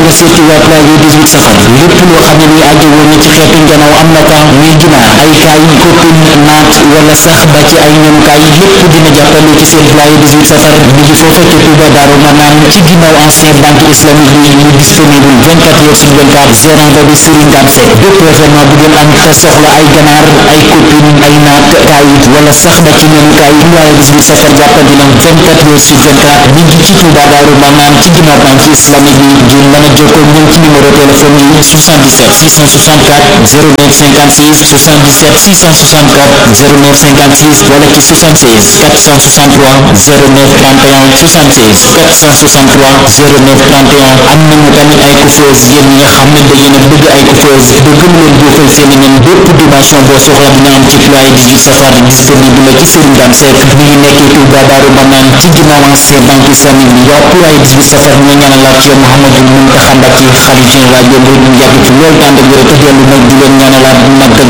bëgg a seet ci waa ployé 18 safar lépp loo xam ne ni aajo woon na ci xeetu njanaw am na fa muy ginaar ay kaay koppin naat wala sax ba ci ay ñoomkaay lépp dina jàppale ci seen ployé 18 safar mi ngi foofa ca Touba Daaru Manaan ci ginnaaw ancien banque islamique bi mu disponible 24 heures sur 24 gérant ba di Serigne Dame Seck bépp événement bu ngeen am te soxla ay ganaar ay copine ay naat kaay wala sax ba ci ñoom kaay ployé 18 safar jàppandi na 24 heures sur 24 mi ngi ci Touba Daaru Manaan ci ginnaaw banque islamique bi ngir mën a jokkoo ñoom ci numéro téléphone yi 77 664 09 56 77 664 09 56 wala ci 76 463 09 31 76 463 09 31 am nañu tamit ay coiffeuse yéen ñi nga xam ne da ngeen a bëgg ay coiffeuse bëgg lu leen buufal seen i nen bépp dimension boo soxla dina am ci ployé 18 safar disponible la ci Serigne Dame Seck mi ngi nekkee Touba Daaru Manaan ci ginnaaw ancien banque islamique bi waa ployé 18 safar ñoo ñaanalaat ci Mouhamadou Mountakha Mbacké xalifa général des mourides mu yàgg ci lool tànd ak wér te dellu nag di leen ñaanalaat màggal